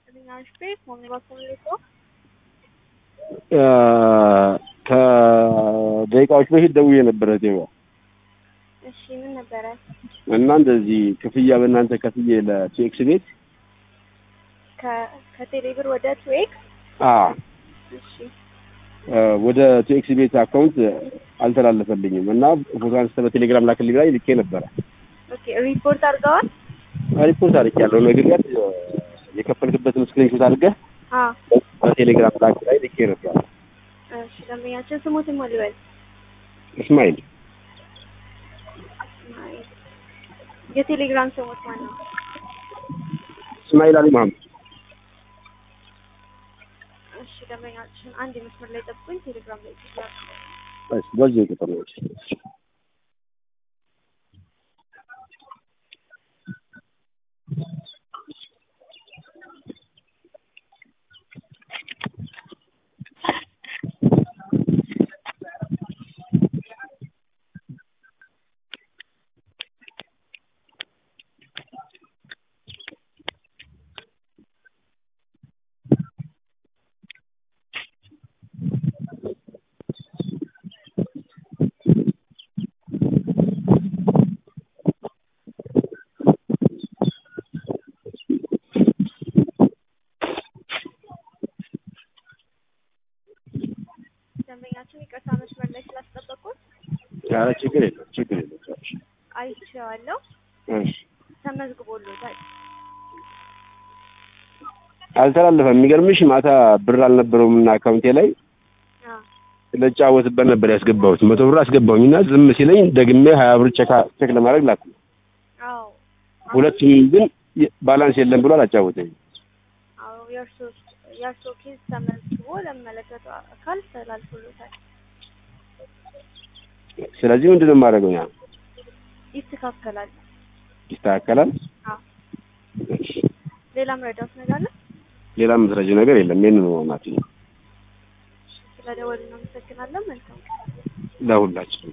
አሽቤ ሆነ ባኮሌቶ ከደቂቃዎች በፊት ደውዬ ነበረ ዜባ እሺ ምን ነበረ? እና እንደዚህ ክፍያ በእናንተ ከፍዬ ለቲኤክስ ቤት ከቴሌብር ወደ ትዌክ አ እሺ ወደ ቲኤክስ ቤት አካውንት አልተላለፈልኝም እና ፎቶ አንስተ በቴሌግራም ላክልኝ ላይ ልኬ ነበረ። ኦኬ ሪፖርት አድርገዋል? ሪፖርት አድርጌያለሁ። ነገር ግን የከፈልክበትን ስክሪንሾት አድርገህ አ በቴሌግራም ላክ ላይ ልኬ ነበረ። እሺ ደንበኛችን ስሙትን ማን ልበል? እስማኤል እስማኤል የቴሌግራም ስሙት ማን ነው? እስማኤል አሊ መሀመድ እሺ ደንበኛችን አንድ መስመር ላይ ጠብቁኝ። ቴሌግራም ላይ ይችላል። እሺ፣ በዚህ ቁጥር ነው። ደንበኛችን ይቅርታ መስመር ላይ ስላስጠበቁት ኧረ ችግር የለም ችግር የለም። አይቼዋለሁ። እሺ ተመዝግቦሎታል። አልተላለፈም። የሚገርምሽ ማታ ብር አልነበረውም እና አካውንቴ ላይ አ ለጫወትበት ነበር ያስገባሁት። መቶ ብር አስገባሁኝ እና ዝም ሲለኝ ደግሜ ሀያ ብር ቼክ ቼክ ለማድረግ ላኩ። አዎ ሁለቱም ግን ባላንስ የለም ብሎ አላጫወተኝ። አዎ የእርሶ የእርሶ ኬዝ ተመዝግቦ ለሚመለከተው አካል ተላልፎሎታል። ስለዚህ ምንድን ነው የማደርገው? ያ ይስተካከላል። ይስተካከላል። አዎ ሌላ መረዳት ነገር አለ? ሌላ የምትረጂው ነገር የለም። ይህን ነው ናት ስለደወሉ እናመሰግናለን። መልካም ቀን። ለሁላችን